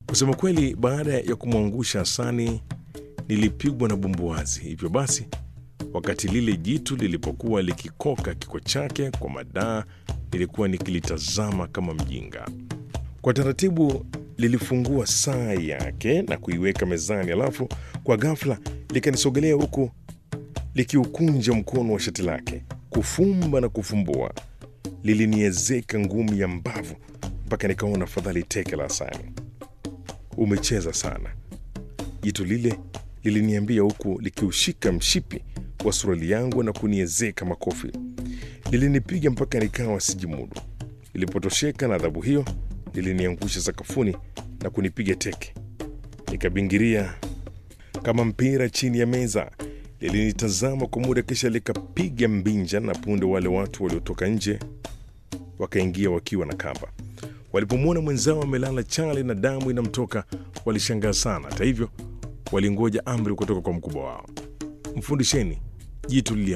Kusema kweli, baada ya kumwangusha Hasani nilipigwa na bumbuazi. Hivyo basi, wakati lile jitu lilipokuwa likikoka kiko chake kwa madaa, nilikuwa nikilitazama kama mjinga. Kwa taratibu lilifungua saa yake na kuiweka mezani, alafu kwa ghafla likanisogelea huku likiukunja mkono wa shati lake, kufumba na kufumbua. Liliniezeka ngumi ya mbavu mpaka nikaona fadhali teke la Hasani. Umecheza sana, jitu lile liliniambia huku likiushika mshipi wa suruali yangu na kuniezeka makofi. Lilinipiga mpaka nikawa sijimudu. Lilipotosheka na adhabu hiyo, liliniangusha sakafuni na kunipiga teke. Nikabingiria kama mpira chini ya meza. Lilinitazama kwa muda, kisha likapiga mbinja, na punde wale watu waliotoka nje wakaingia wakiwa na kamba. Walipomwona mwenzao amelala chali na damu inamtoka, walishangaa sana. Hata hivyo, walingoja amri kutoka kwa mkubwa wao. Mfundisheni jitu lilia